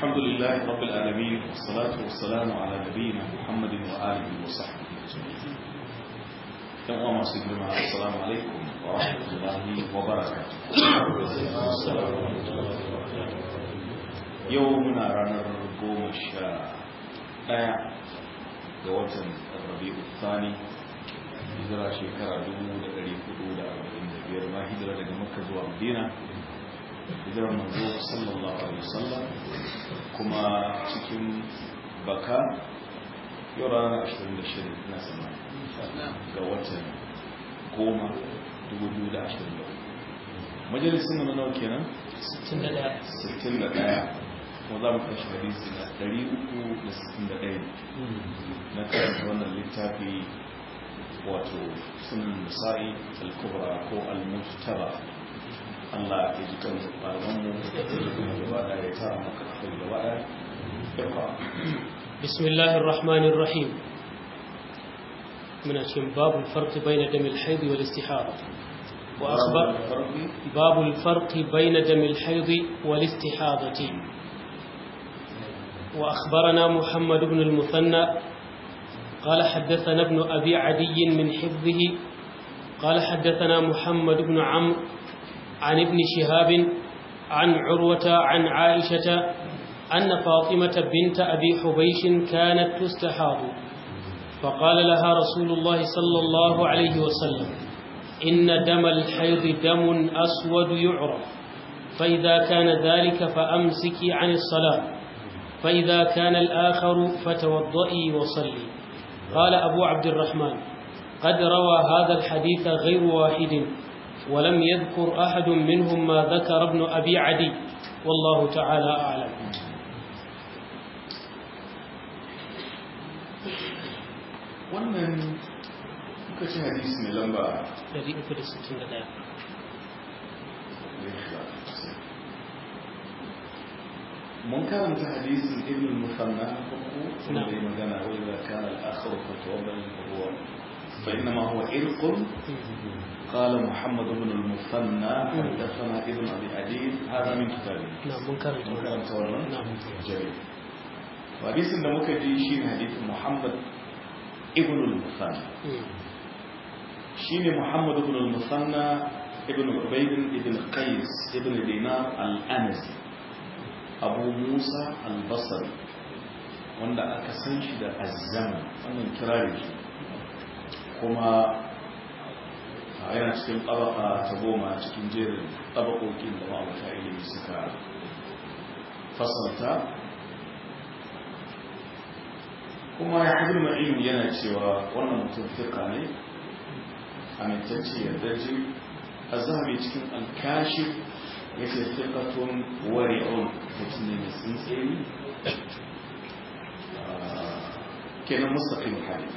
الحمد لله رب العالمين والصلاة والسلام على نبينا محمد وآله وصحبه أجمعين يوم ما سيدنا السلام عليكم ورحمة الله وبركاته يومنا رنر قوم الشاء ga watan rabi'u thani hijira shekara 1445 ma hijira daga makka zuwa madina hijirar manzo sallallahu alaihi wasallam kuma cikin baka yau ranar 26 na sama ga watan goma 2024 majalisun na nawa kenan 61 kuma za mu kashi hadisi na 361 na karanta wannan littafi wato sunan nisa'i al-kubra ko al-mujtaba Allah ya ji kan malamanmu da kuma gaba da ya tara maka kai gaba da iqra بسم الله الرحمن الرحيم من أشم باب الفرق بين دم الحيض والاستحاضة وأخبر باب الفرق بين دم الحيض والاستحاضة وأخبرنا محمد بن المثنى قال حدثنا ابن أبي عدي من حفظه قال حدثنا محمد بن عمرو عن ابن شهاب عن عروة عن عائشة أن فاطمة بنت أبي حبيش كانت تستحاض فقال لها رسول الله صلى الله عليه وسلم إن دم الحيض دم أسود يعرف فإذا كان ذلك فأمسكي عن الصلاة فإذا كان الآخر فتوضئي وصلي قال أبو عبد الرحمن قد روى هذا الحديث غير واحد ولم يذكر أحد منهم ما ذكر ابن أبي عدي والله تعالى أعلم wannan kuka ci hadisi mai lamba 361 mun karanta hadisin ibn musanna farko wanda ya magana wa idza kana al-akhir fa tawabbal huwa fa inna ma huwa irqun قال محمد بن المثنى حدثنا ابن ابي عدي هذا من كتابه نعم منكر منكر تولى نعم جميل وحديث da muka ji shi hadith Muhammad ibn al-Musanna shine Muhammad ibn al-Musanna ibn Ubayd ibn Qais ibn Dinar al-Anasi Abu Musa al-Basri wanda aka san shi da azzaman wannan kirari kuma yana cikin tabaka ta goma cikin jerin tabakokin da ma'abuta ilimi suka fasalta kuma ya haɗu ma'in yana cewa wannan mutum firka ne amintacce yardaji a zahabi cikin alkashi ya ce firkatun wari'un mutum ne mai tsintsiri kenan mustaƙin hadith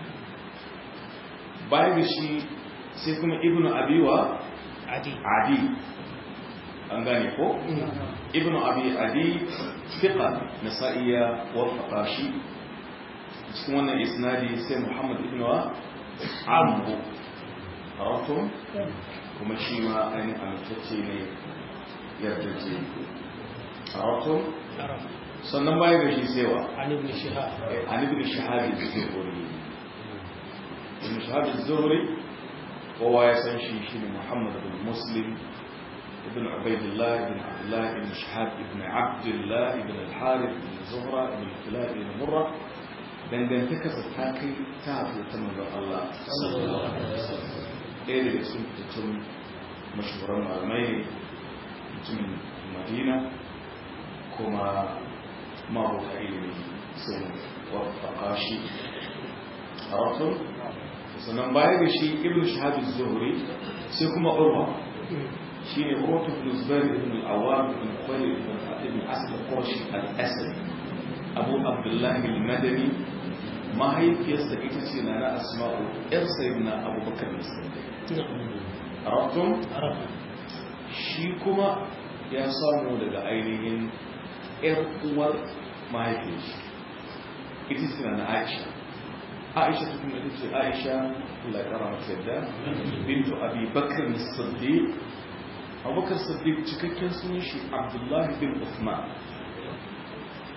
baya da shi sai kuma ibnu abiwa adi adi an gane ko ibnu abi adi fiqa nasa'iya wafaqa shi cikin wannan isnadi sai muhammad ibnu amru arabtum kuma shi ma ainihin amintacce ne yardace arabtum sannan baya da shi sewa عن ابن شهاب عن ابن شهاب الزهري ابن شهاب الزهري وهو يسنشي شين محمد بن مسلم ابن عبيد الله بن عبد الله بن شهاب بن عبد الله بن الحارث بن زهرة بن كلاب بن مرة dangantakarsa ta kai ta hafi ta manzon Allah sallallahu alaihi wasallam ɗaya daga cikin fitattun mashahuran malamai ne mutumin Madina kuma mabuka ilimi sun wafaka shi a wato sannan baya da shi ibn shahabi zuhuri sai kuma urwa shi ne urwatu ibn zubair ibn al-awwam ibn khalid ibn ibn asad al-qurashi al-asad abu abdullah al-madani mahaifiyarsa ita ce na na asma'u yar sayyidina abubakar as-siddiq arabtum shi kuma ya samu daga ainihin ‘yar uwar mahaifin shi ita ce na aisha aisha ta kuma ita ce aisha laikara mata yadda bintu abi bakar siddiq abubakar siddiq cikakken sunan shi abdullahi bin usman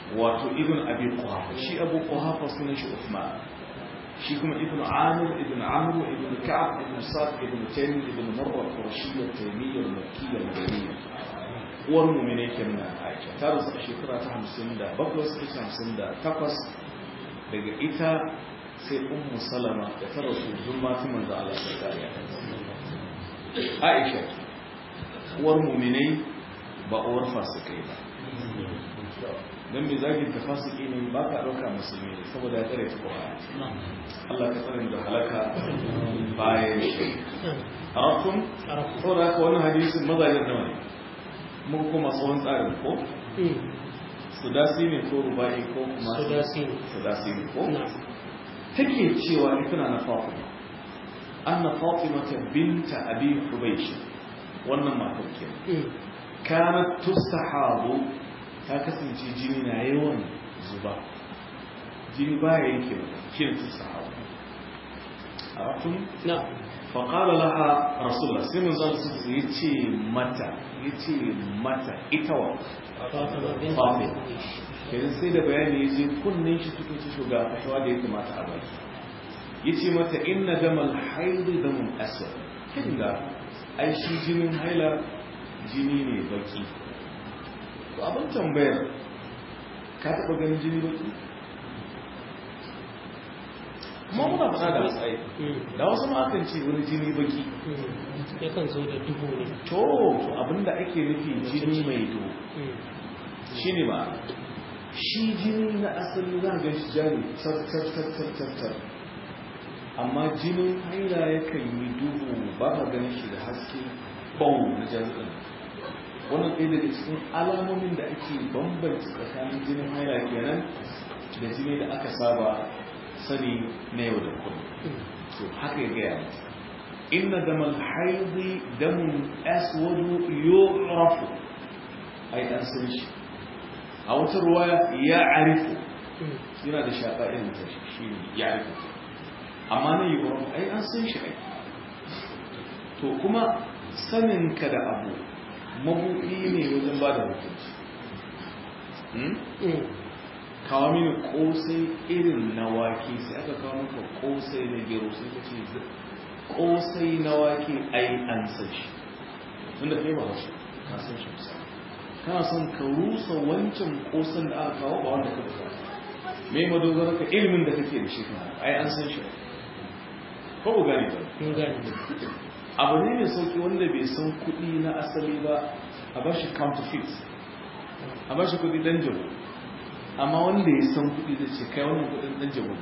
wato ibn abi quhafa shi abu quhafa sunan shi uthman shi kuma ibn amir ibn amr ibn ka'ab ibn sa'd ibn taym ibn marwa qurashiyya taymiyya makkiyya madaniyya uwar mu'mine kenan Aisha ta rasu a shekara ta 57 58 daga ita sai ummu salama da ta rasu zumma ta manzo Allah sallallahu alaihi Aisha uwar mu'minai ba uwar fasikai ba don mai zagin ta fasiki ne ba ka ɗauka musulmi ne saboda ya tsare ta ƙwaya Allah ka tsare da halaka bayan shi a rafin saboda haka wannan hadisin mazajen nawa ne mun kuma tsawon tsarin ko sudasi ne ko rubai ko kuma Sudasi ne. sudasi ne ko نعم take cewa ni tana na fatima anna fatima ta binta abi hubaysh wannan matar kenan kanat tustahabu ta kasance jini na yawan zuba jini baya yake shi ne tustahabu arafun نعم faƙala laha rasulullah sai mun zan su ya ce mata ya ce mata ita wa فاطمة بنت فاطمة. حبيش kenan sai da bayani ya je kunnen shi suka ce shugaba fashawa da ya kamata a baki ya ce mata inna damal haidu damun aswad kinga ai shi jinin haila jini ne baki to abin tambayar ka taɓa ganin jini baki kuma muna faɗa da wasu ai da wasu ma akan ce wani jini baki yakan zo da duhu ne to abinda ake nufi jini mai duhu shi ne ba shi jini na asali za ga shi jari tar amma jinin haila yakan yi duhu ba ka ganin shi da haske bau na jami'in wannan ɗaya daga cikin alamomin da ake bambanci tsakanin jinin haila kenan da jini da aka saba sani na yau da kullum to haka ya gaya mata inna damal haidi damun aswadu yu'rafu ai an san shi a wata ruwaya ya arifu yana da shaƙa irin ta shi ne ya arifu amma na yu'rafu ai an san shi ai to kuma saninka da abu mabuɗi ne wajen ba da hukunci kawo mini kosai irin na wake sai aka kawo maka kosai na gero sai ka ce kosai na wake ai an san shi wanda kai ba wasu ka san shi kusa kana son ka rusa wancan kosan da aka kawo ba wanda ka buka me madogara ka ilimin da kake da shi kana ai an san shi ko ku gane ba mun gane abu ne mai sauki wanda bai san kuɗi na asali ba a bashi counterfeit a bashi kuɗi dan jabu amma wanda ya san kuɗi da ce kai wannan kuɗin dan jabu ne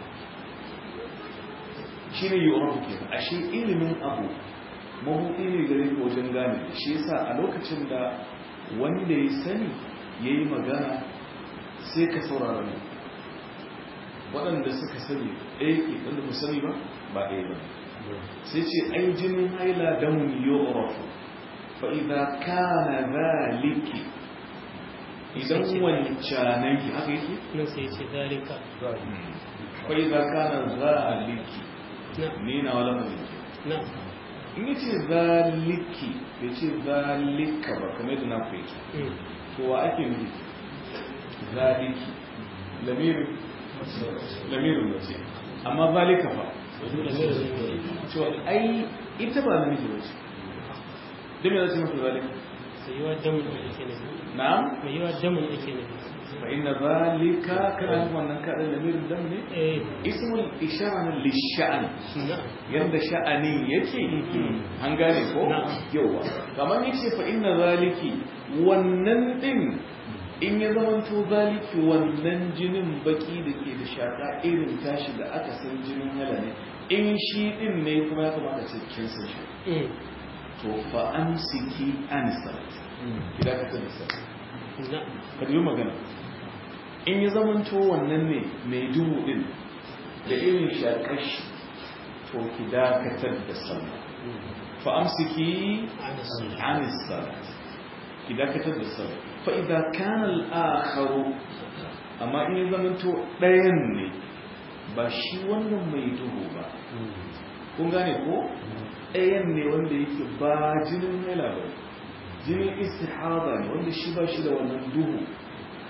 shi ne yi orafu ke ashe ilimin abu mabuɗi ne gare ka wajen gane da shi yasa a lokacin da wanda ya sani ya yi magana sai ka saurara ne waɗanda suka sani ɗaya ke wanda ku sani ba ba ɗaya ba sai ce ai jinin haila damun yorafu fa'iza kana zaliki idan wancananki haka yake nan sai ce zalika fa'iza kana zaliki na ne na wala mai na in yi ce zaliki ya ce zalika ba kamar da na ku yake to wa ake nufi zaliki lamirin lamirin mace amma zalika fa to ai ita ba namiji ba ce dame za su mafi zalika sai yi wa damun ake nufi na'am mai yi wa damun ake nufi fa inna zalika kana yin wannan kaɗan lamirin dam ne eh ismul ishara lisha'an na yanda sha'anin yake an gane ko Na'am. yawa kamar yace fa inna zaliki wannan din in ya zamanto zaliki wannan jinin baki da ke da shaka irin tashi da aka san jinin hala ne in shi din ne kuma ya kamata ce kin san shi to fa amsiki an salat idan ka san salat na ka yi magana in ya zamanto wannan ne mai duhu din da irin shakar shi to ki dakatar da sallah fa amsiki ana sun an salat ki dakatar da sallah fa idza kana al-akharu amma in ya zamanto ɗayan ne ba shi wannan mai duhu ba kun gane ko ɗayan ne wanda yake ba jinin haila ba jinin istihada ne wanda shi ba shi da wannan duhu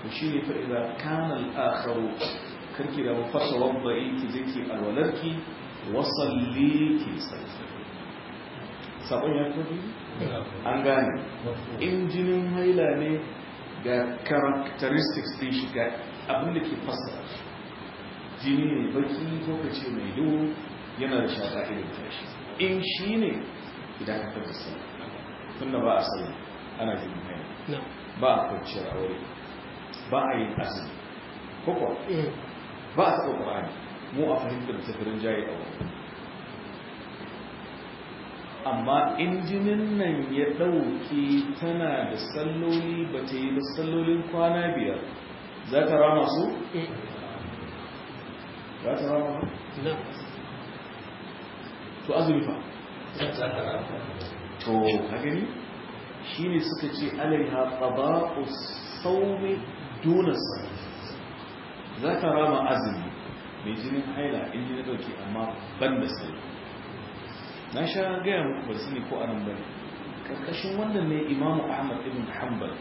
to shi ne fa idza kana al-akharu karki da mafasa wadda'i ki zaki alwalarki wa salli ki salli sabon ya tafi an gane in jinin haila ne ga characteristics din shi ga abin da ke fassara shi jini ne baki ko kace mai duhu yana da shaka irin tashi in shi ne idan ka tabbata sallah tunda ba a sallah ana jinin haila ba a kwanciyar aure ba a yin azumi koko ba a taɓa ƙwararri mu a fahimtar tafirin jayi a wani amma injinin nan ya ɗauki tana da salloli ba ta yi da sallolin kwana biyar za ta rama su? za ta rama su? to azumi fa? to ka gani? shi ne suka ce alaiha ƙaba'u saumi duna sarari za ka rama azumi mai jinin haila in jini dauke amma ban da sai na sha gaya muku ba sani ko anan bane karkashin wannan ne imamu ahmad ibn hanbal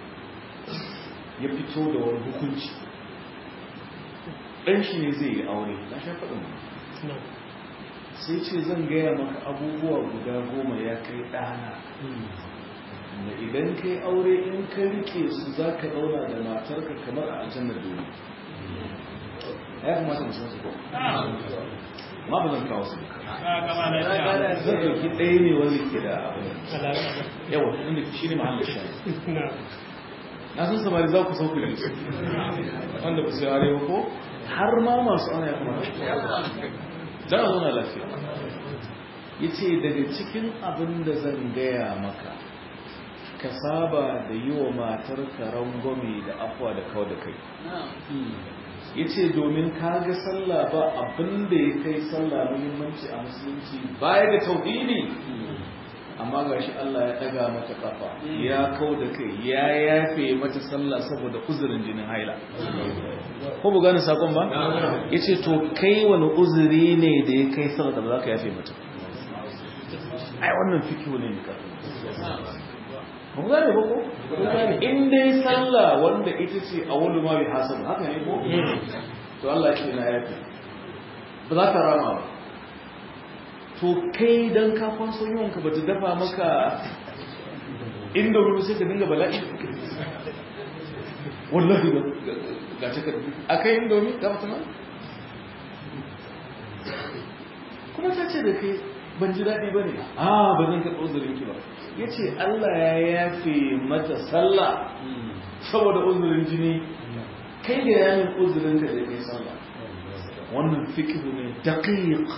ya fito da wani hukunci ɗan shi ne zai yi aure na sha faɗin sai ce zan gaya maka abubuwa guda goma ya kai ɗana da idan kai aure in ka rike su za ka zauna da matarka kamar a aljannar duniya ya kamata mu san su ko ma ba zan kawo su zan ɗauki ɗaya ne wanda ke da abu yawa inda shi ne mahallin shayi na san samari za ku sauku da su wanda ba su yi arewa ko har ma masu ana ya kamata don a zauna lafiya ya ce daga cikin abin da zan gaya maka ka saba da yi wa matar rangwame da afuwa da kawo da kai ya ce domin ka ga sallah ba abin da ya kai sallah muhimmanci a musulunci baya da tauhidi amma ga shi Allah ya daga mata kafa ya kawo da kai ya yafe mata sallah saboda uzurin jinin haila ko bu gane sakon ba ya ce to kai wani uzuri ne da ya kai sallah da ba za ka yafe mata ai wannan fikiyo ne ne kafin mun gane ba ko in dai sallah wanda ita ce a wani ma bai hasabu haka ne ko to Allah ce na yafi ba za ka rama ba to kai dan ka kwaso yawan ka bata dafa maka inda ruwa sai ka dinga bala'i wallahi ga ta ka akai indomi ga mutum kuma ta ce da kai ban ji daɗi ba ne a ba zan karɓi uzurin ki ba ya ce Allah ya yafe mata sallah saboda uzurin jini kai da yamin uzurin ka da kai sallah wannan fikihu ne daqiq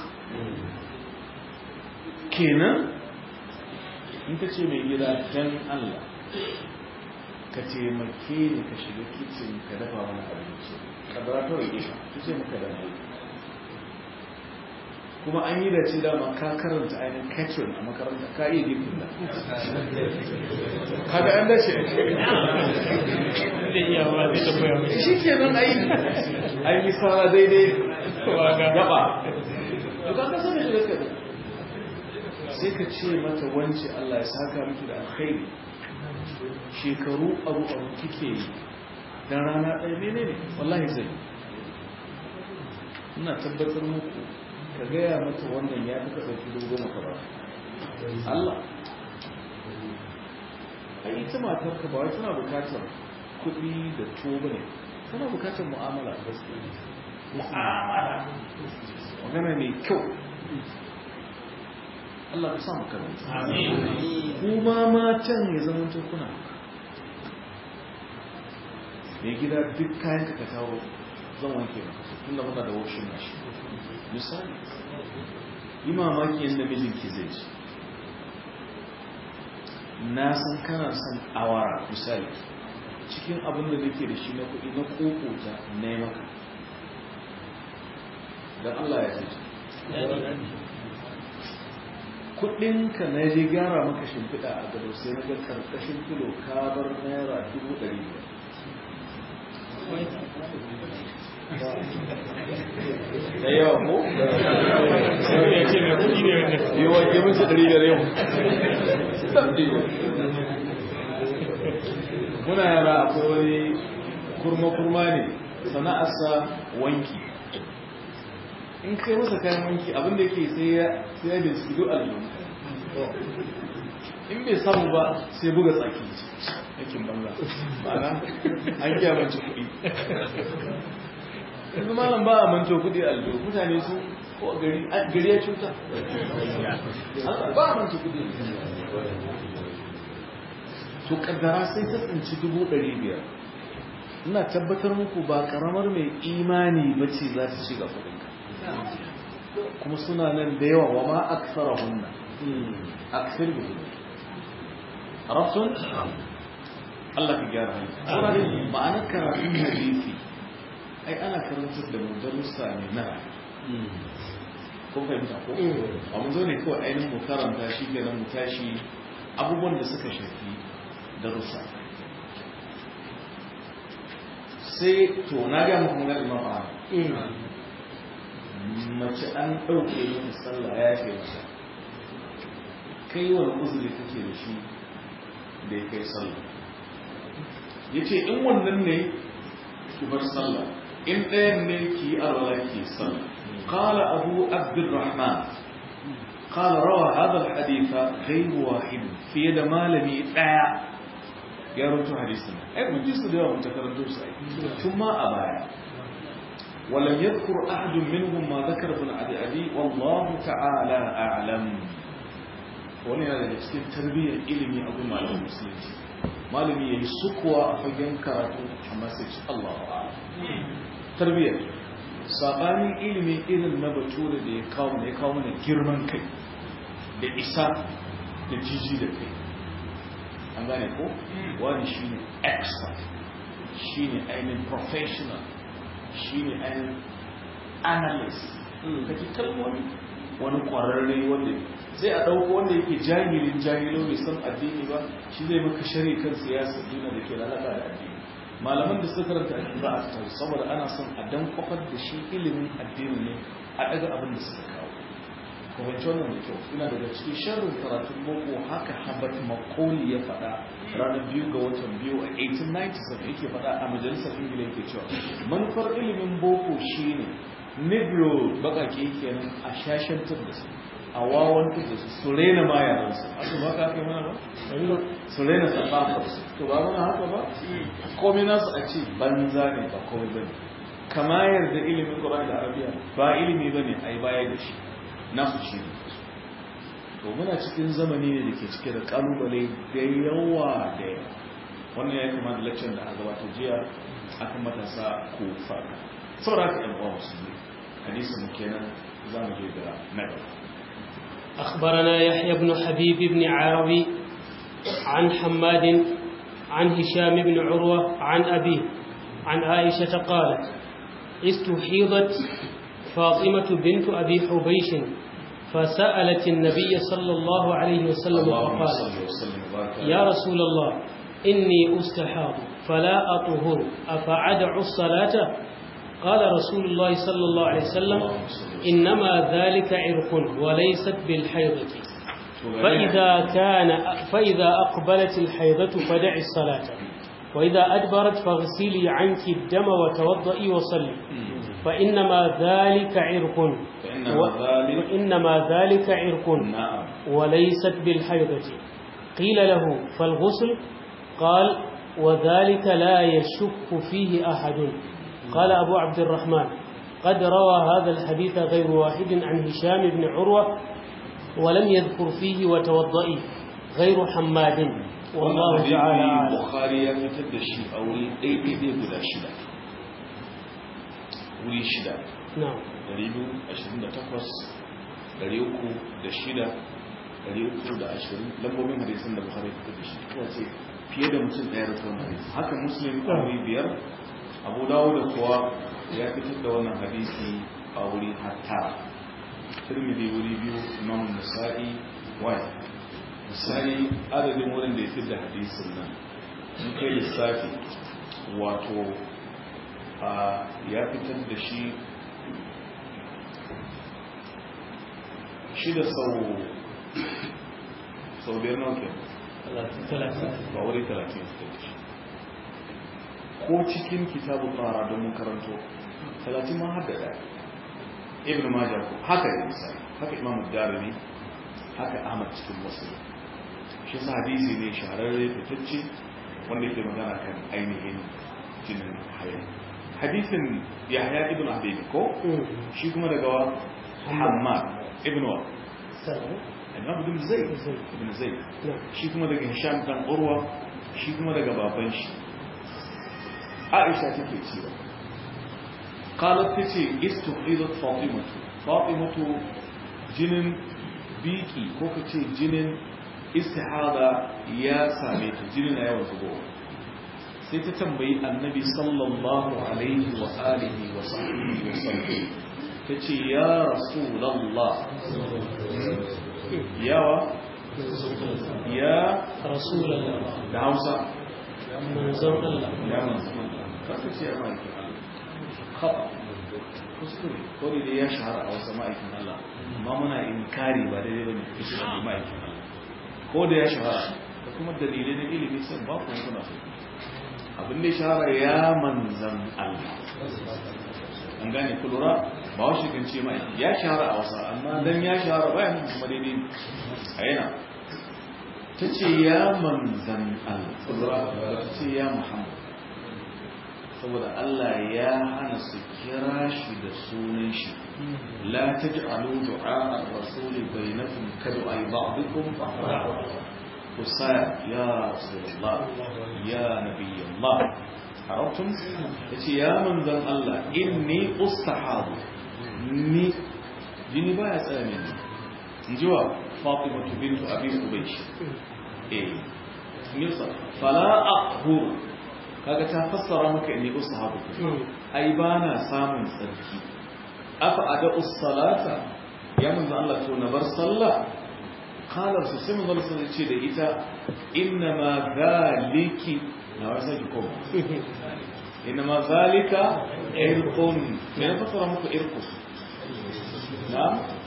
kenan in ka ce mai gida dan Allah ka taimake ni ka shiga kicin ka dafa mana abinci kadara ta rage ka ta ce maka da kuma an yi da ce dama ka karanta ainihin catherine a makaranta ka iya girkin da kaga an dace shi ke nan ayi an yi fara daidai gaba to ka kasa da shi da sai ka ce mata wance Allah ya saka miki da alkhairi shekaru abu abu kike yi dan rana ɗaya ne ne wallahi zai ina tabbatar muku ka gaya mata wannan ya fi ka ɗauki dubu goma ka ba Allah a ita matar ka ba wai tana bukatar kuɗi da tuwo ba ne tana bukatar mu'amala mu'amala magana mai kyau Allah ka sa mu karanta kuma matan ya zama kuna mai gida duk kayan ka kawo zan wanke maka su tun da muna da washin mashi misali yi mamaki yadda mijinki zai ci na san kana son awara misali cikin abin da nake da shi na kuɗi na kokota na yi maka don Allah ya ce kuɗinka na je gyara maka shimfiɗa a gado sai na ga karkashin kilo ka bar naira dubu ɗari biyar da yawa ko? ya ce mai kudi ne wannan yi wanke mace ɗari da yau muna yara akwai wani kurma-kurma ne sana'arsa wanki in kai masa kayan wanki abinda yake sai ya sai ya binciki duk aljihu in bai samu ba sai buga tsaki yakin banza ma'ana an kiya manci kuɗi yanzu malam ba a manto kuɗi aljihu mutane su ko gari gari ya cuta ba a manto kuɗi to kaddara sai ta tsinci dubu ɗari biyar ina tabbatar muku ba karamar mai imani ba ce za ta shiga kuɗinka kuma suna nan da yawa wa ma aksara hunna aksar da hunna arabtun Allah ka gyara hanyar ma'anar karatun hadisi ai ana karantar da mu darussa ne na ko fahimta ko a mu zo ne kawai ainihin mu karanta shi kenan mu tashi abubuwan da suka shafi darussa sai to na ga muku magana imam ahmad mace an ɗauke mata sallah ya ce masa kai wani uzuri kake da shi da ya kai sallah ya ce in wannan ne ki bar sallah in ɗayan ne ki yi arwala ki sallah qala abu abdurrahman قال روى هذا الحديث غير واحد في يد مالمي ɗaya ya rubuta hadisin ai mun ji su da yawa mun takaranto su ai tun ma a baya ولم يذكر أحد منهم ما ذكر ابن عدي أبي والله تعالى أعلم wani yana daga cikin tarbiyyar ilimi a gun malamin musulunci malami ya yi sukuwa a fagen karatu amma sai ci Allah wa tarbiyyar sabanin ilimi irin na bature da ya kawo ne ya kawo mana girman kai da isa da jiji da kai an gane ko wani shine expert shine ainihin professional shi ne ainihin analyst kake kalmomi wani kwararre wanda sai a ɗauko wanda yake jahilin jahilo mai san addini ba shi zai maka shari kan siyasa duniya da ke lalata da addini malaman da suka karanta addini ba a tauri saboda ana son a dan kwafar da shi ilimin addini ne a ɗaga abin da suka kawo kwafanci wannan da kyau ina daga cikin sharrin karatun boko haka habat makoli ya faɗa ranar biyu ga watan biyu a 1897 yake faɗa a majalisar ingila yake cewa manufar ilimin boko shine negro bakake kenan a shashantar da su a wawantar da su su rena ma yaransu haka ba ka kai mana ba su rena tsafafar su to ba mana haka ba komai nasu a ce banza ne ba komai ba ne kama yarda ilimin ƙwarar da arabiya ba ilimi ba ne a yi baya da shi nasu shi ne to muna cikin zamani ne da ke cike da kalubale da yawa da yawa wannan ya kama da laccan da a gabata jiya akan matasa ko fara saboda haka yan uwa musulmi hadisi mu kenan za mu je da na أخبرنا يحيى بن حبيب بن عربي عن حماد عن هشام بن عروة عن أبيه عن عائشة قالت استحيضت فاطمة بنت أبي حبيش فسألت النبي صلى الله عليه وسلم فقالت يا رسول الله إني أستحاض فلا أطهر أفعدع الصلاة قال رسول الله صلى الله عليه وسلم إنما ذلك عرق وليست بالحيضة فإذا كان فإذا أقبلت الحيضة فدع الصلاة وإذا أدبرت فاغسلي عنك الدم وتوضئي وصلي فإنما ذلك عرق وإنما ذلك عرق وليست بالحيضة قيل له فالغسل قال وذلك لا يشك فيه أحد قال أبو عبد الرحمن قد روى هذا الحديث غير واحد عن هشام بن عروة ولم يذكر فيه وتوضئي غير حماد والله تعالى أعلم البخاري يفتد الشيء أولي أي بيدي بلا شدة wuri shida نعم biyu ashirin da takwas uku da shida uku da ashirin lambobin hadisun da buhari fitar da shi kuwa ce fiye da mutum ɗaya da tsawon hadisi haka muslim a wuri biyar abu dawo da kuwa ya fitar da wannan hadisi a wuri hatta turmidi wuri biyu imam nasa'i wani nasa'i adadin wurin da ya fitar da hadisin nan in kai lissafi wato ya fitar da shi shida sau sau biyar nauke ba wuri talatin fitar da shi ko cikin kitabu tsara don mun karanto talatin ma har da ɗaya ibn majah ko haka ne misali haka imam darimi haka ahmad cikin muslim shi sa hadisi ne shahararre fitacce wanda yake magana kan ainihin jinin haya hadisin yahya ibn abi ko shi kuma daga wa hammad ibn wa imam ibn zayd ibn zayd shi kuma daga hisham dan urwa shi kuma daga baban shi aisha take cewa qalat tace istuqidat fatimatu fatimatu jinin biki ko kace jinin istihada ya same ta jinin na yawan zubowa sai ta tambayi annabi sallallahu alaihi wa alihi wa sahbihi wa sallam tace ya rasulullah yawa ya rasulullah da Hausa manzon Allah ya manzon kaka ce ya ma'aikin Allah khata kuskure ko da ya shahara a wasu ma'aikin Allah amma muna inkari ba daidai bane kace da ma'aikin Allah ko da ya shahara da kuma dalilai na ilimi sai ba ku kuna so abin da ya shahara ya manzan Allah an gane ku lura ba wa kan ce ma'aikin ya shahara a wasu amma dan ya shahara bayan kuma daidai a yana ta ce ya manzan Allah ku lura ta ce ya Muhammad saboda Allah ya hana su kira shi da sunan shi la taj'alu du'a ar-rasul bainakum kad'a ba'dikum ba'd usaya ya rasulullah ya nabiyullah arabtum yace ya manzon Allah inni ustahadu ni jini baya tsaya mini injiwa Fatima bintu Abi Ubaysh eh nisa fala aqul kaga ta fassara maka inni ushabu ai bana samun tsarki afa ada ussalata ya manzo Allah to na bar sallah qala su sai manzo Allah ce da ita inna ma zaliki na wasa ki ko inna ma zalika irqun me na fassara muku irqus na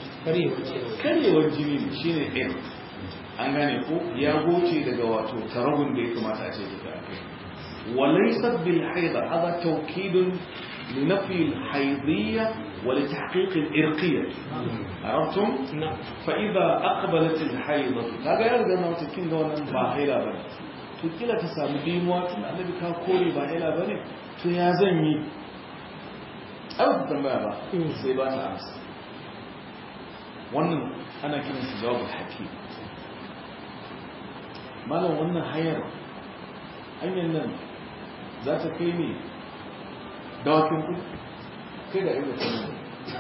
karewar jini ne shine irq an gane ko ya goce daga wato taragun da ya kamata a ce ta kai وليست بالحيضة هذا توكيد لنفي الحيضية ولتحقيق الإرقية عرفتم؟ نعم فإذا أقبلت الحيضة هذا يرجع أنه تكين دون باهلة بني تكيلة تسامي ديموات النبي كاكوري باهلة بني تيازني أو تتنبع با سيبات أمس wannan ana kiransa jawabul hakim malam wannan hayar hanyar nan za ta kai ne dawakin ku kai da inda ta nuna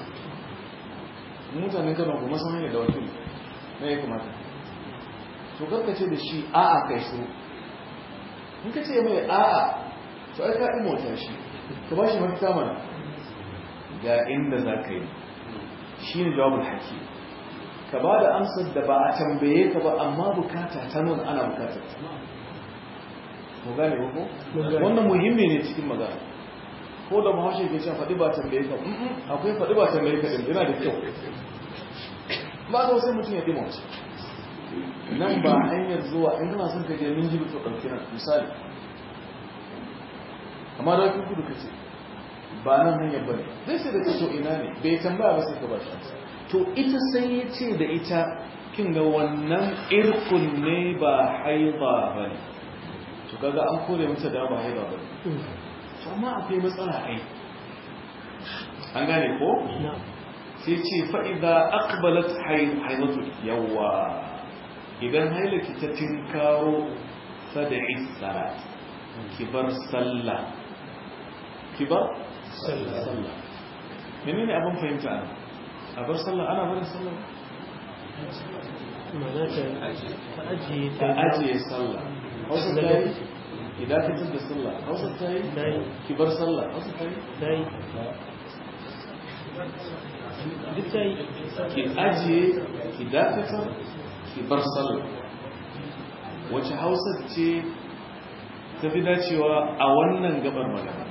mutanen kano kuma sun hanyar dawakin na ya kamata to karkace da shi a'a kai su in ka ce mai a'a to ai ka mota shi ka ba shi mafita mana ga inda za ka yi shi ne jawabin haki ka ba da amsar da ba a tambaye ka ba amma bukata ta nuna ana bukatar ta mu gane ko wannan muhimmi ne cikin magana ko da mahaushe ke cewa faɗi ba tambaye ka akwai faɗi ba tambaye ka din yana da kyau ba da sai mutum ya dima wasu nan ba hanyar zuwa in kana son ka je min jibi to ɗauki nan misali amma da kudu ka ce ba nan hanyar ba ne zai sai da ka to ina ne bai tambaya ba sai ka ba shi to ita sai ya ce da ita kin ga wannan irkun ne ba haiba ba ne to kaga an kore mata da ba haiba ba to amma akwai matsala ai an gane ko sai ce fa idza aqbalat haidatu yawa idan hailaki ta tinkaro fad'i salat kibar sallah kibar sallah menene abin fahimta ana a bar sallah ana barin sallah ta ajiye sallah hausa ta yi idan ka da sallah hausa ta yi ki bar sallah hausa ta yi duk ta yi ki ajiye ki dakatar ki bar sallah wace hausa ce ta fi dacewa a wannan gabar magana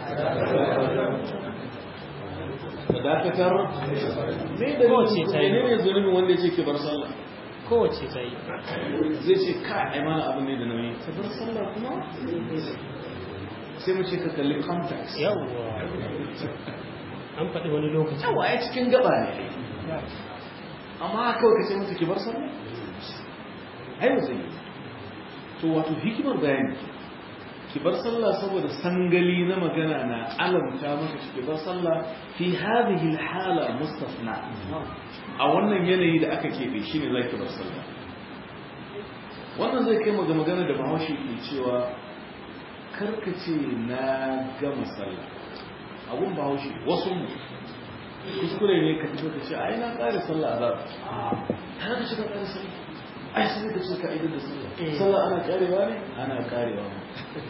dakatar ne da Kowace ta yi. ne ne zunubin wanda ya ce ki bar sallah kowace ta yi zai ce ka ai mana abin ne da nauyi ka bar sallah kuma sai mu ce ka kalli context yawwa an faɗi wani lokaci yawa ai cikin gaba ne amma kawai ka ce musu ki bar sallah ai ba zai yi to wato hikimar bayani ki bar sallah saboda sangali na magana na alamta maka ki bar sallah fi hadhihi alhala mustafna a wannan yanayi da aka kebe shine zaki bar sallah wannan zai kai ga magana da Bahaushe ke cewa karkace na gama sallah abun Bahaushe wasu mu kuskure ne ka fito ka ce ai na kare sallah azab ta ka shiga kare sallah ai sai ka ce ka idan da sallah sallah ana karewa ne ana karewa ne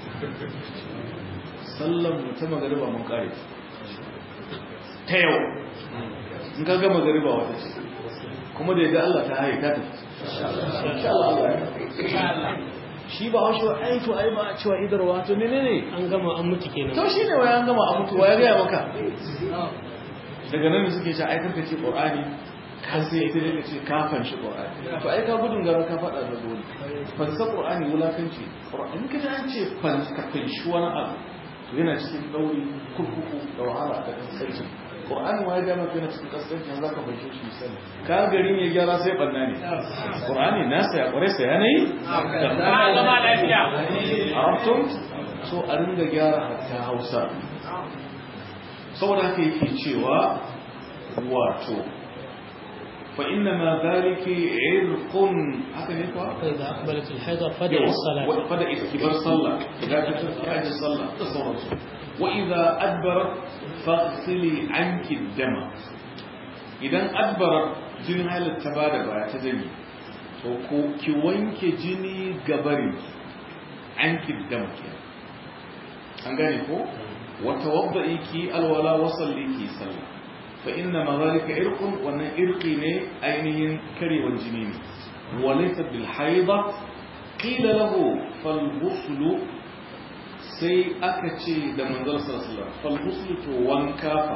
sallan mu ta magariba mun kare ta yau in ka ga magariba wata ce kuma da ya Allah ta haye ta tafi insha Allah shi ba wasu ai to ai ba cewa idarwa to menene an gama an mutu kenan to shine wai an gama a mutu ya ga maka daga nan suke ce ai karka ce qur'ani ka sai ita ne ce ka fanshi qur'ani to ai ka gudun gara ka fada da dole fansa qur'ani wulakanci qur'ani kaje an ce fansa fanshi wani abu to yana cikin dauri kurkuku da wahala da kasance qur'ani wa ya ga maka yana cikin kasance yanzu ka fanshi shi sani ka garin ya gyara sai banna ne qur'ani na sai kware sai yanayi ba gama lafiya arabtum so a ringa gyara hatta hausa saboda haka yake cewa wato fa inna ma dhalika irqun haka ne fa فإذا أقبلت الحيضة فدع الصلاة wa fada istibar sallah idan ka tafi aji sallah da sauransu wa idza adbarat faghsili anki dama idan adbarat jinin halar ta bada baya ta jini to ko ki wanke jini gabarin anki dama kenan an gane ko وتوضئي كي الولا وصلي كي صلى فإنما ذلك عرق وأن عرقي ne ainihin kare والجنين وليس بالحيضة قيل له فالغسل sai aka ce da manzal sallallahu falghuslu to wanka fa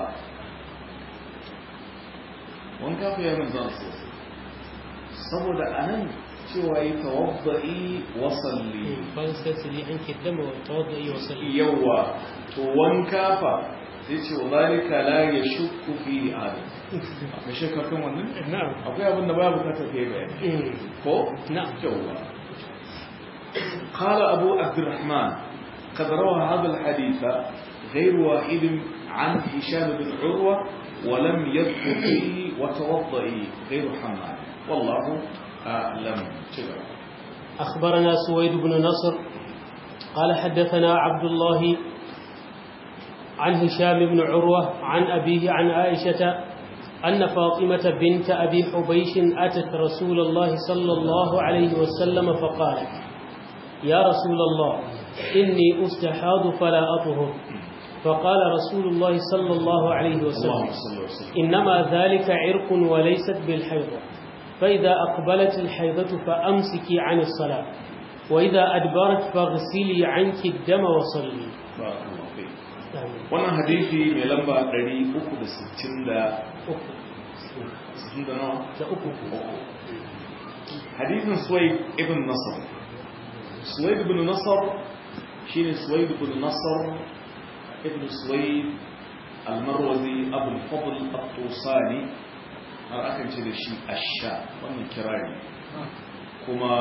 wanka fa ya manzal sallallahu saboda anan cewa yi tawadda'i wa salli فاغسلي عنك الدم وتوضئي وصلي yawa to wanka fa sai ce wa zalika la yashukku fi adam akwai shakka kan wannan نعم akwai abin da baya bukatar kai bayani ko نعم yawa قال أبو عبد الرحمن قد روى هذا الحديث غير واحد عن هشام بن عروة ولم يذكر فيه وتوضئي غير حماد والله أعلم تبع أخبرنا سويد بن نصر قال حدثنا عبد الله عن هشام بن عروة عن أبيه عن عائشة أن فاطمة بنت أبي حبيش أتت رسول الله صلى الله عليه وسلم فقالت يا رسول الله إني أستحاض فلا أطهر فقال رسول الله صلى الله عليه وسلم اللهم صل وسلم إنما ذلك عرق وليست بالحيضة فإذا أقبلت الحيضة فأمسكي عن الصلاة وإذا أدبرت فاغسلي عنك الدم وصلي بارك الله فيك آمين. wannan hadisi mai lamba 360 da أخو. 60 da nawa da uku hadisin suwaid ibn nasar suwaid ibn nasar shine suwaid ibn nasar ibn suwaid al-marwazi abu al-fadl at-tusani har akan ce da shi asha wannan kirari kuma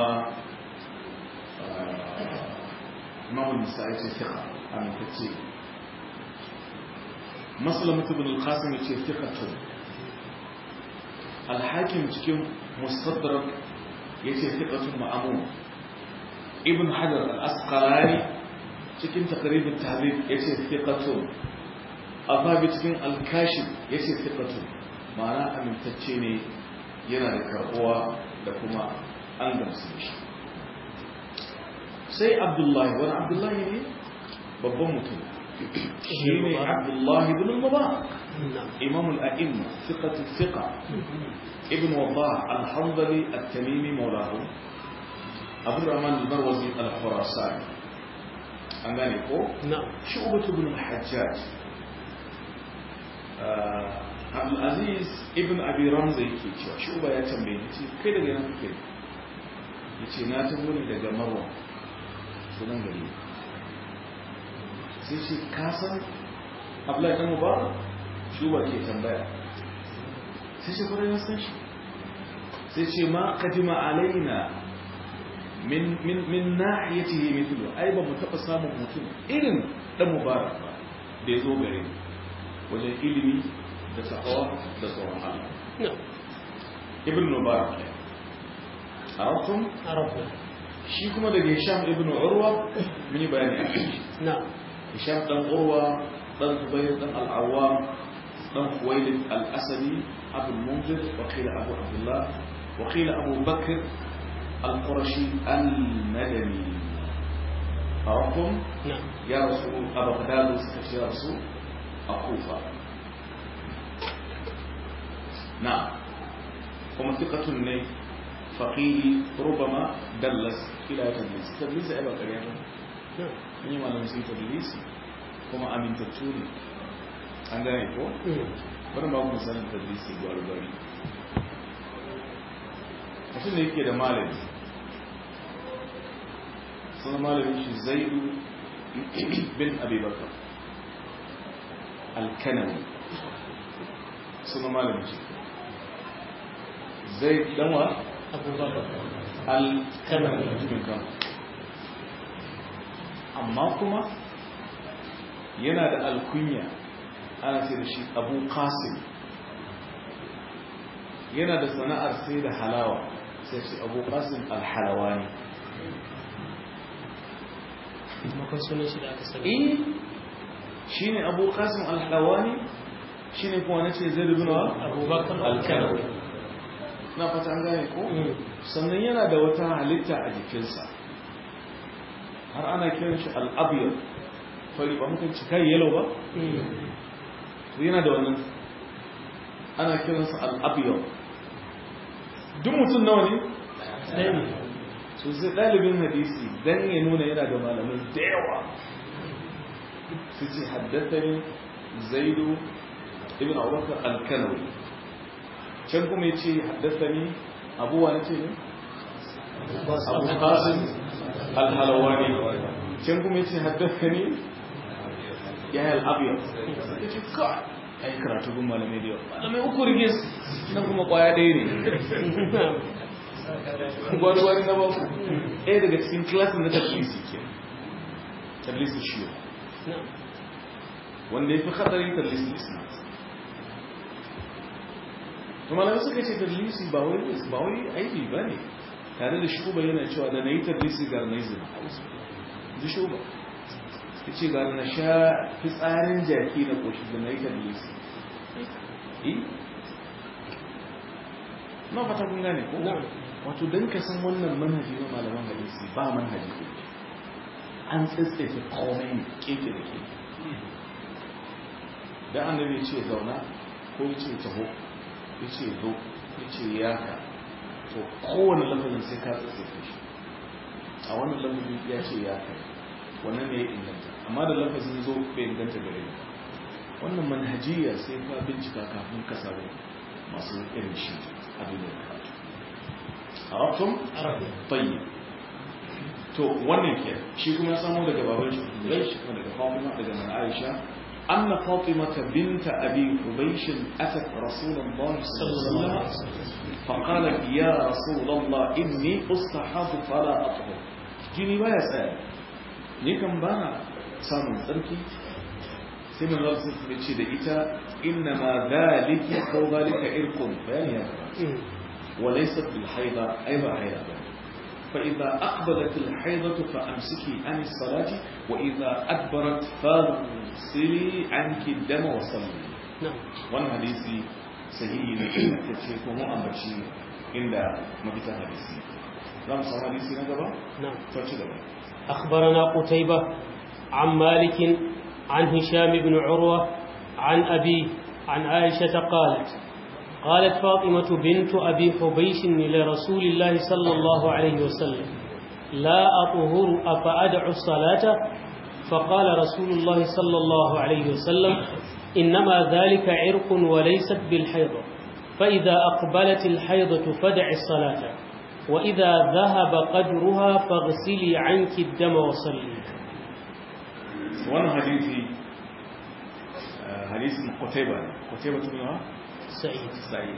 imam an-nisa'i ce fiqa amintacce مسلمة بن القاسم يتي ثقة الحاكم cikin مستدرك يتي ثقة مأمون ابن حجر الأسقلاني cikin تقريب التهذيب يتي ثقة أفابي cikin الكاشف يتي ثقة معنى amintacce ne yana da karbuwa da kuma an gamsu da shi sai abdullahi wani abdullahi ne babban mutum shi ne abdullahi ibn al-mubarak نعم إمام الأئمة ثقة الثقة ابن وضاح الحنظلي التميمي مولاه أبو الرحمن البروزي الخراساني أنغاني كو نعم شعبة بن الحجاج آه، عبد العزيز ابن أبي رمزي كي cewa shuba ya tambaye ni ce kai daga yana kake yace na taho ne daga Marwa sunan gari sai ce kasan abdullahi dan mubarak shuba ke tambaya sai ce kwarai na san shi sai ce ma kadima alaina min min min nahiyatihi mithlu ai ba mu taba samun mutum irin dan mubarak ba da ya zo gare mu wajen ilimi da sakawa da tsoron Allah نعم ibn mubarak ne arabtum عرفنا shi kuma daga hisham ibn urwa mun yi bayani a kan shi نعم hisham dan urwa dan zubair dan al-awwam dan khuwailid al-asadi abu al-munzir wa qila abu abdullah wa qila abu bakr al-qurashi al-madani arabtum نعم ya rasu a bagdad suka ce rasu a kufa na kuma thiqatun ne faqihi rubama dallas ila tadlis tadlis ai ba kariya ba نعم ni malamin sun tadlis kuma amintattu ne an gane ko مم. bari ba ku sanin tadlisi gwari gwari mutum ne yake da malami sunan malamin shi zaidu bin abubakar alkanawi sunan malamin shi zai danwa أبو بكر alkanawi mutumin kan amma kuma yana da alkunya ana sai da shi abu qasim yana da sana'ar sai da halawa sai shi abu qasim alhalawani makon sunan shi da aka sani eh shine abu qasim alhalawani shine kuma nace zai rubuna abubakar alkanawi na fata an gane ko Mm. sannan yana da wata halitta a jikinsa har ana kiran shi al'abiyar fari ba muka ci kai yellow ba Mm. to yana da wannan ana kiransa al'abiyar duk mutum nawa ne ɗaya ne so sai ɗalibin hadisi dan ya nuna yana da malamai da yawa su ce haddathani zaidu ibn abubakar al-kanawi can kuma ya ce haddathani abuwa na ce ne abu qasim al-halawani can kuma ya ce haddathani ya yi al-abiyar ya ce ka ai karatu gun malamai da yawa malamai uku rigis nan kuma kwaya ɗaya ne gwari-gwari na baku ɗaya daga cikin klasin na tablisi ke tablisi shiyo نعم wanda ya fi hatsari tablisi isnat to malamai suka ce tablisi ba wai ba wai aibi ba ne tare da shuba yana cewa da na yi tablisi ga na yi zina ji shuba ya ce ga na sha fitsarin jaki na ƙoshi da na yi tablisi eh na fata kun gane ko نعم wato don ka san wannan manhaji na malaman hadisi ba manhaji ko an tsitsefe komai ne keke da ke da annabi ya ce zauna ko ya ce taho ya ce zo ya ce yaka to kowane lafazin sai ka tsitsefe shi a wannan lafazin ya ce yaka wannan ne ya inganta amma da lafazin zo bai inganta gare ni wannan manhajiya sai ka bincika kafin ka samu masu irin shi a duniyar karatu عرفتم عرفنا طيب to wannan ke shi kuma ya samu daga baban shi Quraysh kuma daga Fatima daga nan Aisha anna Fatima binta Abi Hubaysh atat Rasulullah sallallahu alaihi wasallam faqalat ya Rasulullah inni ustahadu fala athhur jini baya tsaya ni kan bana samun tsarki sai mun rasu su ce da ita inna ma dhalika ko dhalika irqun bayani ya مم. وليست بالحيضة أي حيضة فإذا أقبلت الحيضة فأمسكي عن الصلاة وإذا أدبرت فاغسلي عنك الدم وصلي نعم وأن حديثي صحيح تشيك ومؤمشي عند مبيت حديثي لم صار حديثي نجبا نعم فشل أخبرنا قتيبة عن مالك عن هشام بن عروة عن أبيه عن عائشة قالت قالت فاطمة بنت أبي حبيش لرسول الله صلى الله عليه وسلم لا أطهر أفأدع الصلاة فقال رسول الله صلى الله عليه وسلم إنما ذلك عرق وليست بالحيضة فإذا أقبلت الحيضة فدع الصلاة وإذا ذهب قدرها فاغسلي عنك الدم وصلي wannan hadisi hadisin Qutayba Qutayba ibn Sa'id Sa'id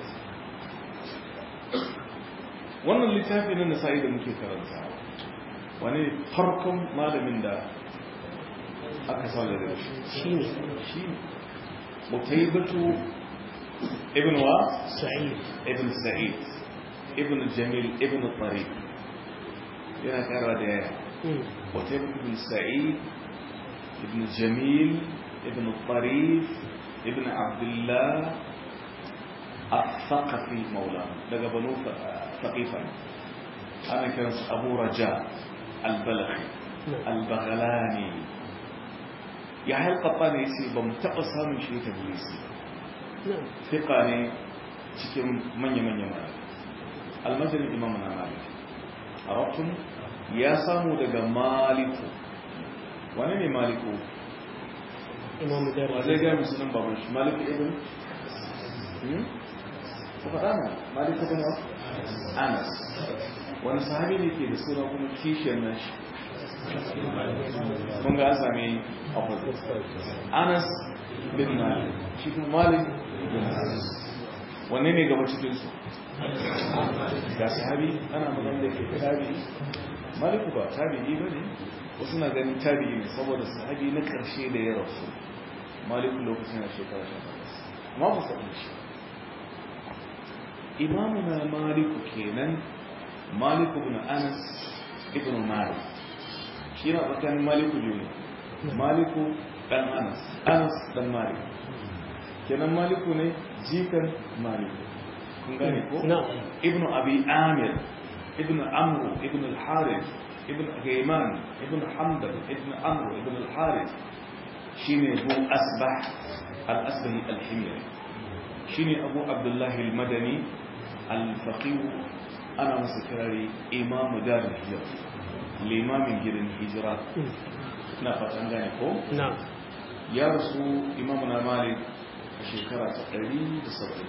wannan littafi na Nasa'i da muke karanta wani farkon malamin da aka sa da shi shine shi Qutaybatu ibn wa Sa'id ibn Sa'id ibn Jamil ibn Tariq yana kara da yaya Qutaybah ibn Sa'id ibn Jamil ibn Tarif ibn Abdullah الثقفي مولاه daga banu ثقيفا ana kiransa Abu Raja al-Balakhi al-Baghlani ya halqata ne yace ban taba samun shi ta bilisi fiqa ne cikin manya-manyan malamai almajirin imam na malik arabtun ya samu daga maliku wani ne maliku imam wa darasi zai gaya musulun baban shi maliku ibn ku faɗa na maliku ibn wa anas wani sahabi ne ke da suna kuma kishiyar nashi kun ga an sami opposite anas bin malik shi kuma malik bin anas wanne ne gaba cikinsu ga sahabi ana magana da ke tabi'i maliku ba tabi'i ba ne wasu na ganin tabi'i ne saboda sahabi na karshe da ya rasu maliku lokacin na shekara sha takwas amma ba faɗin shi imamu na maliku kenan maliku bin anas ibn malik shi na tsakanin maliku biyu ne maliku dan anas anas dan malik kenan maliku ne jikan maliku kun gane ko na'am ابن أبي آمر ابن عمرو ابن الحارث ابن غيمان ابن حنبل ابن عمرو ابن الحارث شيني أبو أسبح الأسبهي الحميري شيني أبو عبد الله المدني الفقيه أنا مسكري إمام دار الهجرة الإمام جير الهجرة نفت عندنا كو na'am ya rasu imamuna malik a shekara ta 179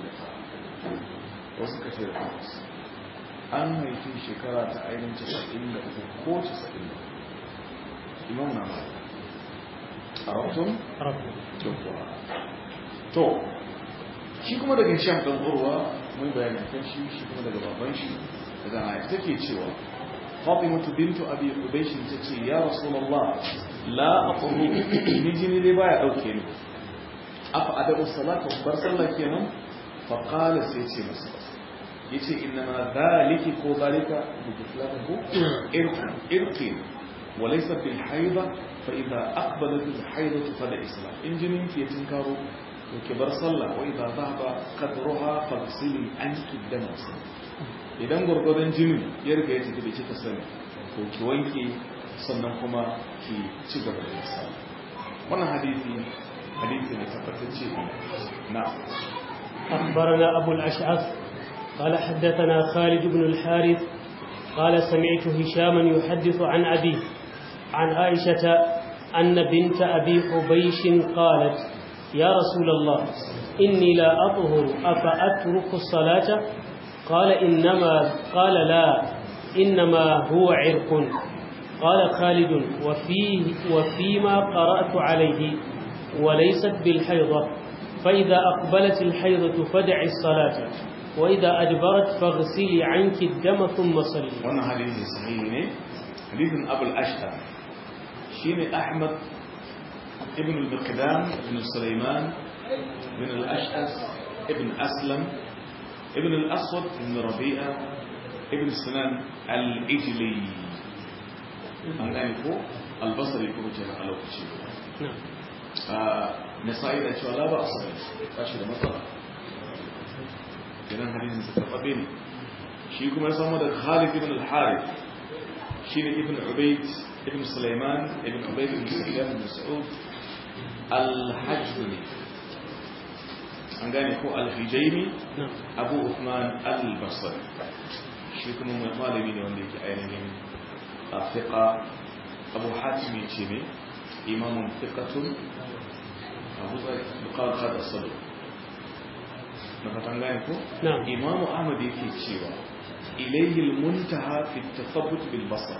wasu kashe da takwas an haifi shekara ta ainihin 93 ko 90 imamuna malik a rahoton rabbi doktora to shi kuma daga shan ɗan urwa mun bayani kan shi shi kuma daga baban shi daga na take cewa fatimatu bintu abi ubayshin tace ya rasulullah la aqulu ni jini dai baya dauke ni afa adabu salatu bar sallah kenan fa qala sai ce masa yace inna ma dhaliki ko dhalika bi islamihi irqi irqi وليس بالحيضة فإذا أقبلت الحيضة فلا إسلام إن جنين في تنكارو وكبر صلى وإذا ذهب قدرها فاغسلي عنك الدم وصلي idan gwargwadon jinin ya riga ya tafi da kika sani ko ki wanke sannan kuma ki ci gaba da yasa wannan hadisi hadisi ne tabbatacce na أخبرنا أبو الأشعث قال حدثنا خالد بن الحارث قال سمعت هشاما يحدث عن أبيه عن عائشة أن بنت أبي حبيش قالت يا رسول الله إني لا أطهر أفأترك الصلاة قال إنما قال لا إنما هو عرق قال خالد وفيه وفيما قرأت عليه وليست بالحيضة فإذا أقبلت الحيضة فدع الصلاة وإذا أدبرت فاغسلي عنك الدم ثم صلي wannan hadisi sahihi ne hadisin abul ashtar shine ahmad ibn al-miqdam ibn sulaiman ibn al-ash'as ibn aslam ibn al-aswad ibn rabi'a ibn sinan al-ijli an gane ko al-basri ko ce a lokaci نعم nasa'i da cewa la ba a sabai ba shi da matsala idan hadisin sa tabbabe ne shi kuma ya samu da Khalid ibn al-Harith shi ne ibn Ubayd ibn Sulaiman ibn Ubayd ibn Sufyan ibn Mas'ud al-Hajmi an gane ko al-Hijaimi نعم Abu Uthman al-Basri shi kuma mai malami ne wanda yake ainihin a fiqa Abu Hatim ya ce ne imamun fiqatun Abu Zai buƙar hada sadu na fatan gane ko نعم imamu ahmad yake cewa ilayhi almuntaha fi tathabbut bil basar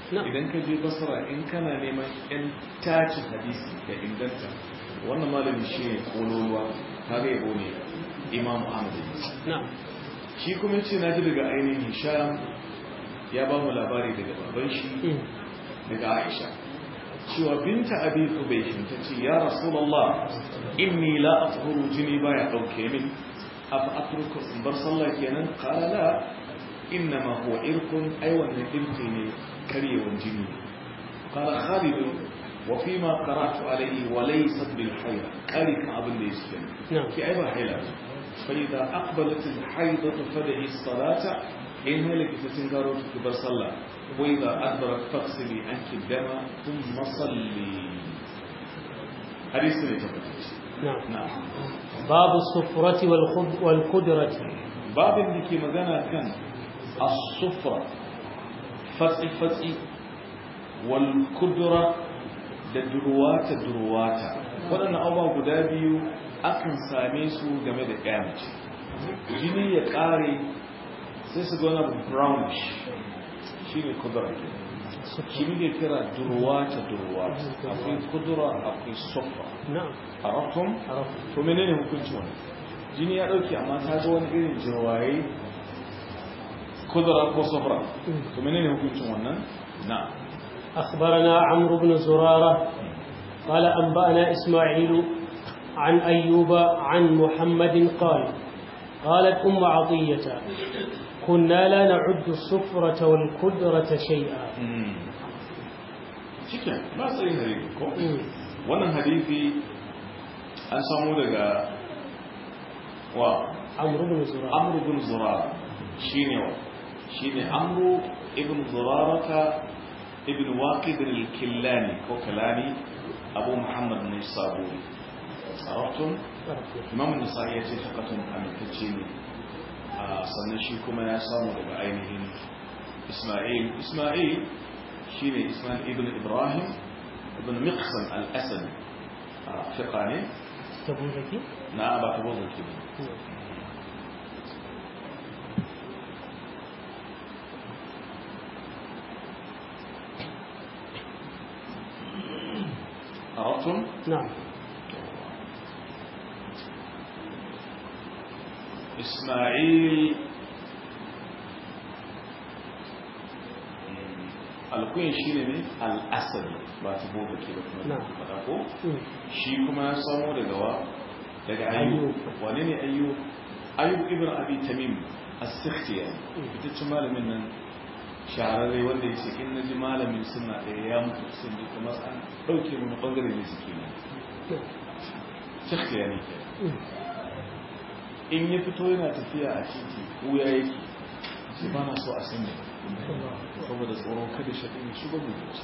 idan ka je basra in kana neman yan tacin hadisi da inganta wannan malami shi ne kololuwa kaga yabo ne imam ahmad shi kuma ce na ji daga ainihin hisham ya ba mu labari daga baban shi daga aisha cewa binta abi kubaishin ta ce ya rasulallah inni la athuru jini baya dauke min afa atruku in bar sallah kenan qala la innama huwa irkun ai wannan irki ne karyewan jini qala khalid wa fima qara'tu alayhi wa laysat bil hayl qali kan abin da yake ki ai ba hayla fa idza aqbalat al haydatu fad'i as-salata in halaka tatin garo ki bar sallah وإذا أدبرت فاغسلي عنك الدم ثم صلي حديث نعم نعم باب الصفرة والخد والقدرة باب ديكي مغانا كان الصفرة فتح فتح والقدرة da durwata durwata waɗannan abubuwa guda biyu akan same su game da ƙyamace jini ya ƙare sai su gona brownish shi ne kudura shi ne kira durwata durwata akwai kudura akwai sofa a rafton to menene hukunci wani jini ya dauke amma ta ga wani irin jirwaye kudura ko sofa to menene hukuncin wannan na أخبرنا عمرو بن زرارة قال أنبأنا إسماعيل عن أيوب عن محمد قال قالت أم عطية كنا لا نعد الصفرة والقدرة شيئا cikin matsayin hadisi ko wannan hadisi an samu daga wa amru bin zurara amru bin zurara shine wa shine amru ibn zurarata ibn waqid al-killani ko kalani abu muhammad ne saburi arabtum imam an-nasa'i ya ce takatun amintacce ne sannan shi kuma ya samu daga ainihin ismail ismail shi ne ismail ibn ibrahim ibn miqsan al-asad fiqa ne tabuzaki na ba tabuzaki ne عرفتم؟ نعم إسماعيل alkuyin shi ne al'asari ba ta boga ke da kuma faɗa ko shi kuma ya samo daga wa daga ayyub wane ne ayyub ayyub ibn abi tamim as-sikhtiya fitaccen malamin nan shahararre wanda ya ce in naji malamin suna ɗaya ya mutu sun ji kuma an ɗauke mu ɓangare ne suke ne sikhtiya ne ke in ya fito yana tafiya a titi wuya yake ce ba na so a sanya saboda tsoron kada shaɗin ya shiga mu zuci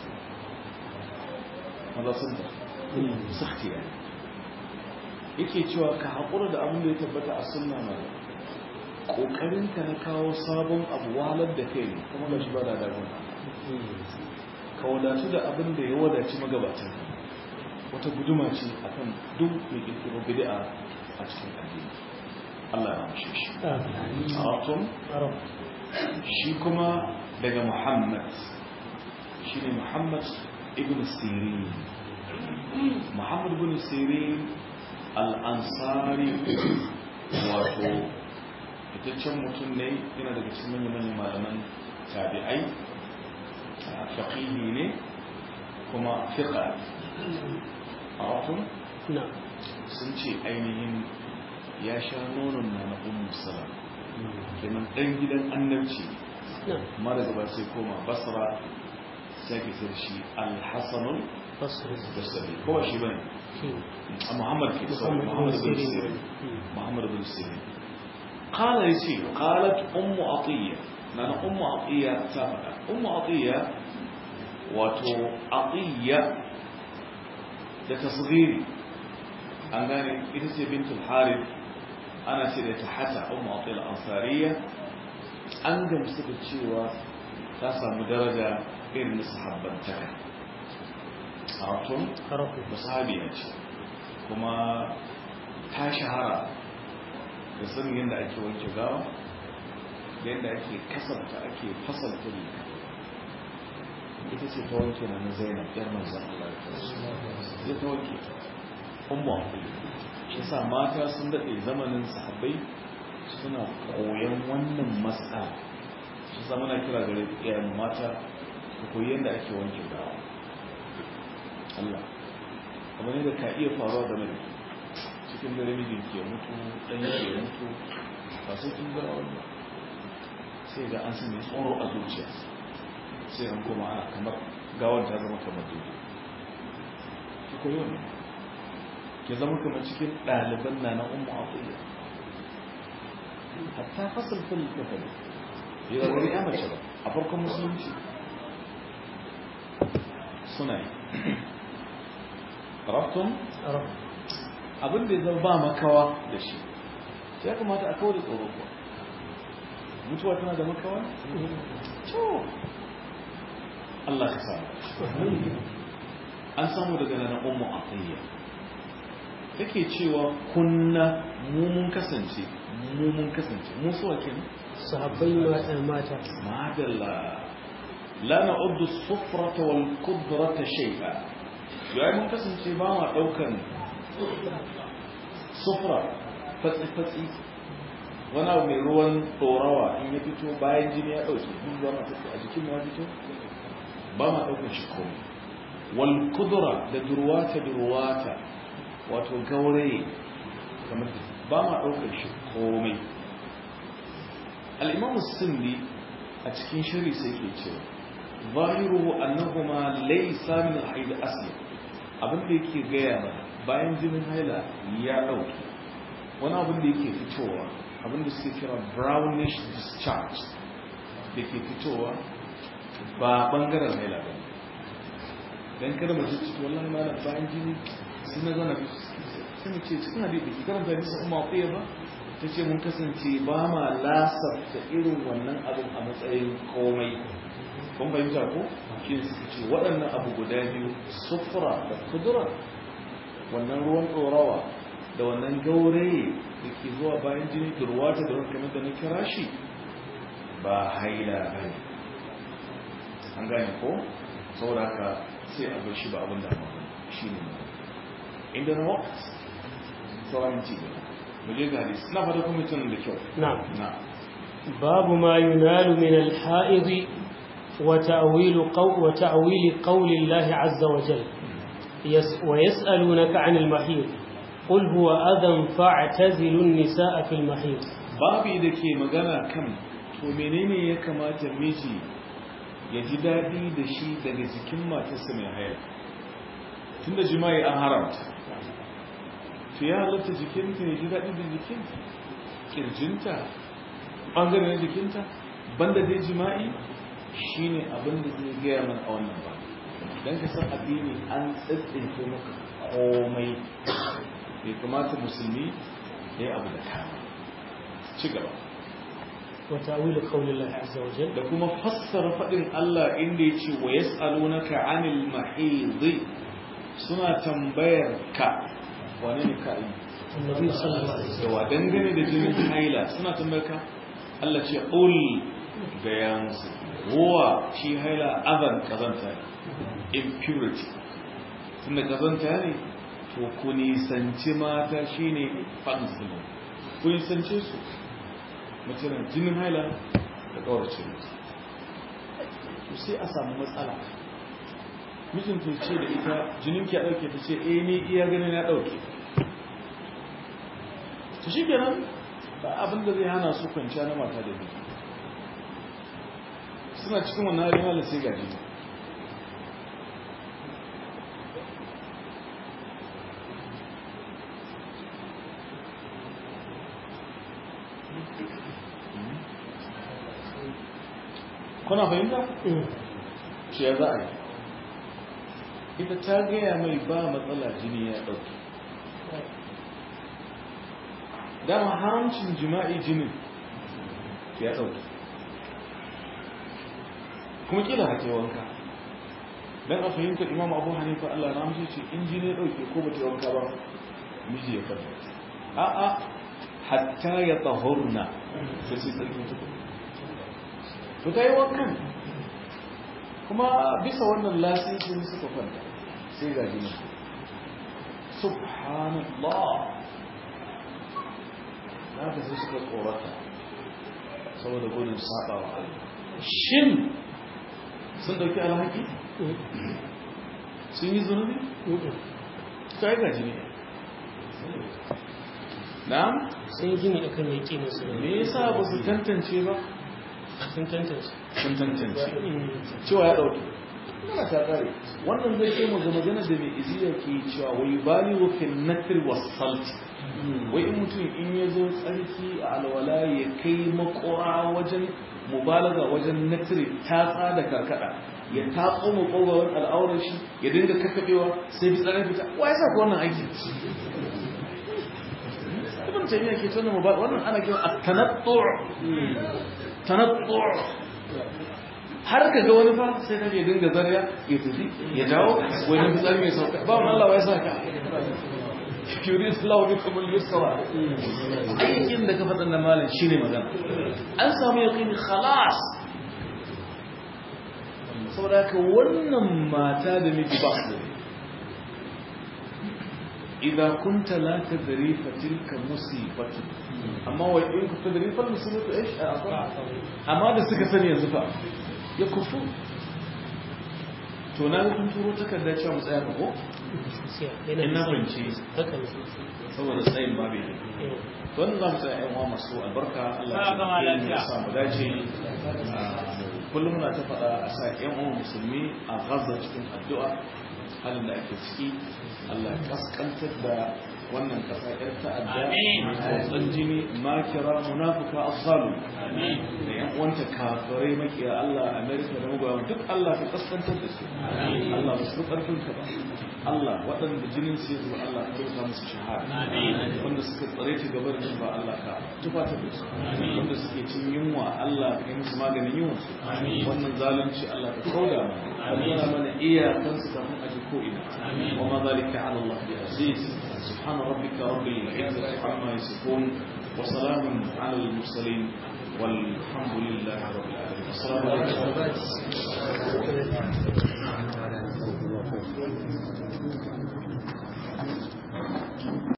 maza sun da saktiya yake cewa ka haƙura da abin da ya tabbata a sunna na ƙoƙarinka na kawo sabon abu wahalar da kai ne kuma da shi ba da dagon ka wadatu da abin da ya wadaci magabatan wata guduma ce akan duk mai ƙirƙiro bid'a a cikin addini Allah ya ramshe shi. Arabtum? Shi kuma daga Muhammad, shi ne Muhammad ibn Sirin. Muhammad ibn Sirin al'ansari wato fitaccen mutum ne yana daga cikin manyan malaman tabi'ai, faƙihi ne kuma fiƙa. Arabtum? Sun ce ainihin ya sha nonon na na ummu salam kenan dan gidan annabci amma daga ba sai koma basra sai ke sai shi al-hasan basri ko shi bane muhammad ke so muhammad bin sirin muhammad bin sirin qala yace qalat ummu atiya nana ummu atiya ta fada ummu atiya wato atiya da tasghiri an gane ita ce bintul harith ana ce da ta hata ummu atil ansariya an gamsu da cewa ta samu daraja irin na sahabbantaka a ratun da sahabiya ce kuma ta shahara da sanin yadda ake wanke gawa da yadda ake kasanta ake fasalta riga ita ce ta wanke na zainab yar manzan Allah ya kasu ya ta wanke ta umma shi sa mata sun daɗe zamanin sahabbai suna koyon wannan matsala shi sa muna kira gare iyayen mata ku koyi yadda ake wanke gawa Allah abu ne da ka iya faruwa game da cikin dare mijin ke mutu ɗan ke mutu ba sai kin gara wannan sai ga an sanya tsoro a zuciya sai an koma ana kamar gawar ta zama kamar dubu ki koyi wannan ki zama kamar cikin ɗaliban na na umma abuya hatta fasal fil kafali bai da wani ya mace ba a farkon musulunci suna yi raftun abin da ya zama ba makawa da shi sai ya kamata a kawo da tsoro kuwa mutuwa tana da makawa? to Allah ka sa an samu daga nan ummu atiyya take cewa kunna mu mun kasance mu mun kasance mu suwa kenan sahabbai mata mata madalla la na'uddu as-sufrata wal qudrata shay'a yayin mun kasance ba ma daukan sufra fatsi fatsi wani abu mai ruwan tsorawa in ya fito bayan jini ya dauke in zama tafi a jikin ya fito ba ma daukan shi komai wal qudra da durwata durwata wato gauraye kamar ba ma daukan shi komai al-imam as-sindi a cikin shiri sai ke cewa zahiru annahuma laysa min al-haid asli abin da yake gaya mana bayan jinin haila ya dauke wani abin da yake fitowa abin da suke kira brownish discharge da ke fitowa ba bangaren haila ba dan kada mace ce wallahi malam bayan jini sai na zana sai mu ce cikin hadisi ki karanta hadisi umma qiya ba ta ce mun kasance ba ma lasafta irin wannan abin a matsayin komai kun fahimta ko shi suka ce waɗannan abu guda biyu sufura da kudura wannan ruwan ɗorawa da wannan gauraye da ke zuwa bayan jini durwata da wani kamar da na kira shi ba haila ba ne an gane ko saboda haka sai a bar shi ba abin da shi ne inda na waqt sauran ci gaba muje ga hadisi na fata kuma tunan da kyau na'am na babu ma yunalu min al-ha'id wa ta'wil qaw wa ta'wil qawli Allah 'azza wa jalla yas wa yas'alunaka 'anil mahid qul huwa adhan fa'tazilu an-nisaa fil mahid babu da ke magana kan to menene ya kamata miji ya ji daɗi da shi daga jikin matarsa mai haila tunda jima'i an haramta to ya halatta jikinta ya ji daɗi da jikin ƙirjinta ɓangare na jikinta banda dai jima'i shine abin da zai gaya mana a wannan ba don ka san addini an tsatsinke maka komai bai kamata musulmi ya yi abu da kama ci gaba wa ta'wil qawli Allah 'azza wa jalla da kuma fassara faɗin Allah inda ya ce wa yas'alunaka 'anil mahid suna tambayar ka wane ne ka yi annabi sallallahu alaihi da wa dangane da jinin haila suna tambayar ka Allah ce ul ga yansu ruwa shi haila azan kazanta ne impurity tunda kazanta ne to ku nisanci mata shine fansilu ku nisance su mace na jinin haila da kawarce mutu to sai a samu matsala mijin ta ce da ita jinin ki a ɗauke ta ce eh ni iya ganin ya ɗauke ta shi kenan ba abin da zai hana su kwanciya na mata da miji suna cikin wannan halin halin sai gaji kuna fahimta? shi ya za a yi ita ta gaya mai ba matsala jini ya ɗauki dama haramcin jima'i jinin ya ɗauki kuma kila hake wanka don a fahimtar imam abu hanifa allah na mace ce in jini ya ɗauke ko bata wanka ba miji ya fata a'a hatta ya tsahurna sai sai tsarki tukun to ta yi wankan kuma bisa wannan lasisin suka kwanta sai ga jini subhanallah na ka sai suka tsorata saboda gudun saba wa Allah shin sun dauki alhaki sun yi zunubi sai ga jini na'am sun yi gini akan yaƙi musu me yasa ba su tantance ba sun tantance sun tantance cewa ya dauki mana ta kare wannan zai ce mu ga magana da mai iziya ke cewa wai bali wa fil nakr was salt wai in mutum in ya zo tsarki a alwala ya kai makora wajen mubalaga wajen nakri tatsa da karkada ya tatso makogawan al'aurar shi ya dinga kakkabewa sai bi tsarin fita wa ya sa ka wannan aiki ibn taymiya ke tona mubalaga wannan ana kiran at-tanattu tanattu har ka ga wani fa sai ka je dinga zarya ya tafi ya dawo wani fitsari mai sauka ba wani Allah ya saka yurid Allah bikum al-yusra aikin da ka faɗa na malam shine magana an samu yaqini khalas saboda ka wannan mata da miji ba su إذا كنت لا تدري فتلك مصيبة أما وإن كنت تدري فالمصيبة إيش أما da suka sani yanzu fa ya kufu to na kun turo takarda cewa mu tsaya ko ina fahimci saboda tsayin babu ne don za mu tsaya yan uwa masu albarka Allah ya sa mu dace kullum muna ta faɗa a sa yan uwa musulmi a Gaza cikin addu'a halin da ake ciki Allah kaskantar da wannan kasa ƴar ta'adda mai jini makira munafuka azzalu da yan uwanta kafirai makiya Allah Amerika da magoya duk Allah ka kaskantar da su Allah ba su karfin ka ba Allah waɗanda jinin su yanzu Allah ka rubuta musu shahada wanda suka tsare ta gabar da ba Allah ka tufatar da su wanda suke cin yunwa Allah ka yi musu maganin yunwa su wannan zalunci Allah ka kauda mana nuna mana iyakansu kafin a ji ko ina wa ma zalika ala Allah bi aziz سبحان ربك رب العزة عما يصفون وسلام على المرسلين والحمد لله رب العالمين السلام عليكم